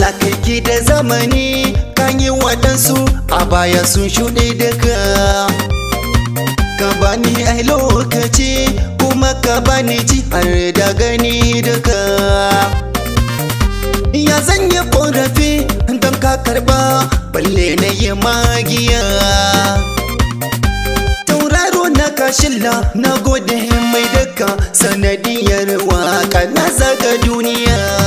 kai ki da zamani kan yi waɗansu a baya sun shuɗe daga ka bani ai lokaci kuma ka bani ji har da gani daga ya zan yi ƙorafi don ka karɓa balle na yi magiya tauraro na kashilla na gode mai daka sanadiyar waka na zaga duniya